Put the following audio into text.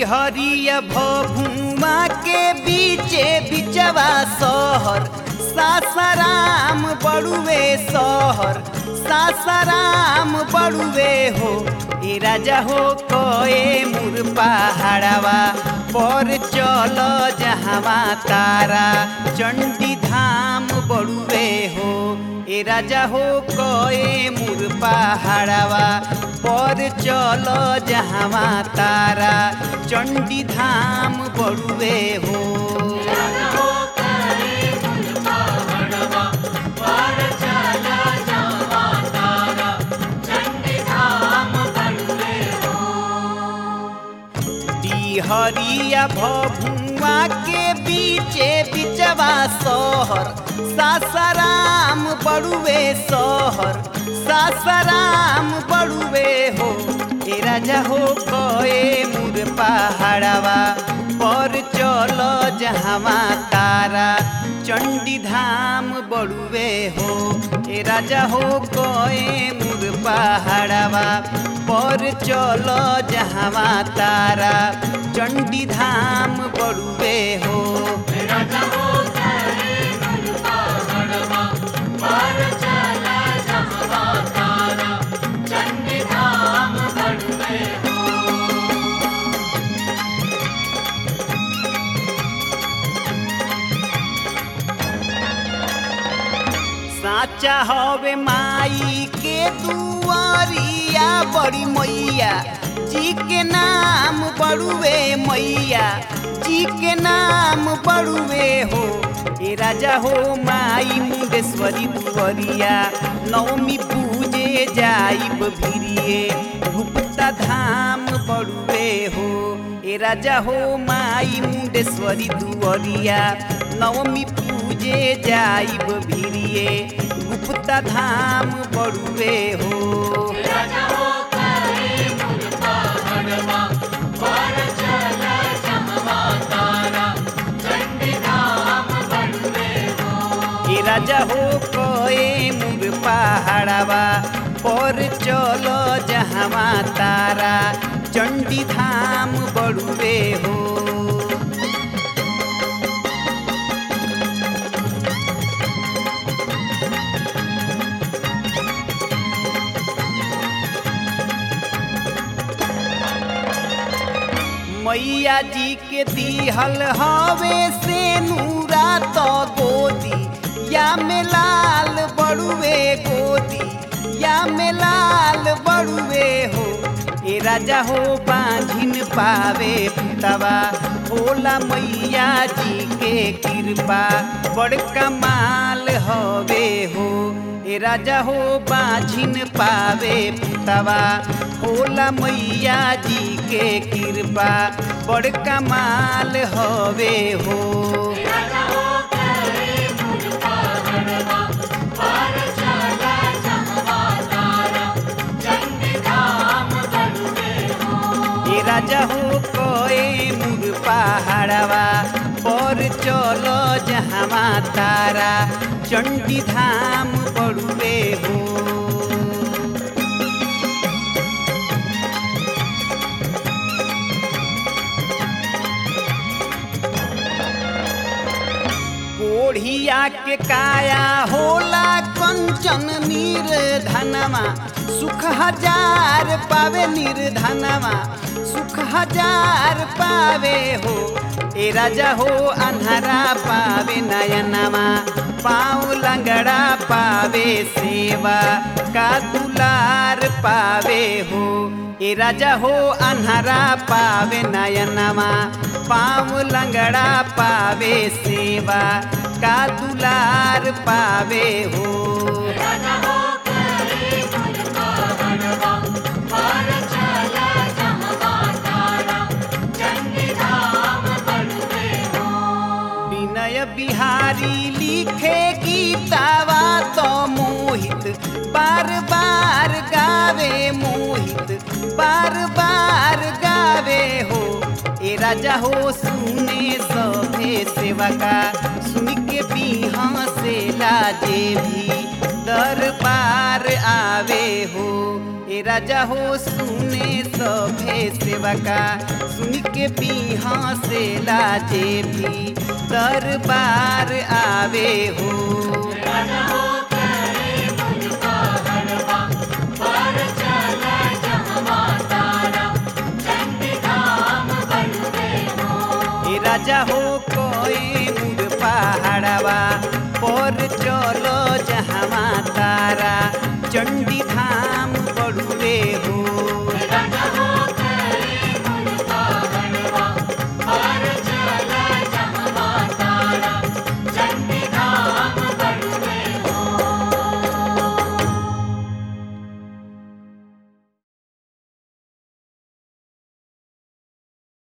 हरिया भभुआ के बीचे बिचवा शहर सासाराम बड़ुए शहर सासाराम बड़ुए हो ए राजा हो कए मुर पहाड़वा पर चल जहवा तारा चंडी धाम बड़ुए हो ए राजा हो कए मुर पहाड़वा पर चल जहवा तारा चंडी धाम बड़ुए हो हरिया भभुआ के बीचे बिचवा शहर सासाराम बड़ुए शहर सासाराम बड़ुए हो ए राजा हो कए मुर पहाड़वा पर चल जहवा तारा चंडी धाम बड़ुए हो ए राजा हो कए मुर पहाड़वा पर चल जहवा तारा चंडी धाम बड़ुए हो साचा हवे माई के दुआरिया बड़ी मैया जी के नाम बड़ुए मैया जी के नाम बड़ुए हो ए राजा हो माई मुंडेश्वरी दुआरिया नवमी पूजे जाइब भिरिए गुप्ता धाम बड़ुए हो ए राजा हो माई मुंडेश्वरी दुआरिया नवमी पूजे जाइब भिरिए गुप्ता धाम बड़ुए हो ए राजा हो कए मुर पहाड़वा पर चलो जहवा तारा चंडी धाम बड़ुए हो मैया जी के दिहल हवे से नूरा तो गोदी या में लाल बड़ुए गोदी या में लाल बड़ुए हो ए राजा हो बांझिन पावे पुतवा होला मैया जी के कृपा बड़का माल हवे हो ए राजा हो बाझिन पावे पुतवा होला मैया जी के कृपा बड़का माल हवे हो ए राजा हो कोए मुर पहाड़वा पर चलो जहवा तारा चंडी धाम बड़ुए हो कोढ़िया के काया होला कंचन निर्धनवा सुख हजार पावे निर्धनवा सुख हजार पावे हो ए राजा हो अन्हरा पावे नयनवा पाँव लंगड़ा पावे सेवा का दुलार पावे हो ए राजा हो अन्हरा पावे नयनवा पाँव लंगड़ा पावे सेवा का दुलार पावे हो विनय बिहारी लिखे गीतावा तो मोहित बार बार गावे मोहित बार बार गावे हो ए राजा हो सुने सभे सेवा का सुन के बिहा से लाजे भी दरबार आवे हो ए राजा हो सुने सभे सेवका सुन के बिहा से लाजे भी दरबार आवे हो ए राजा हो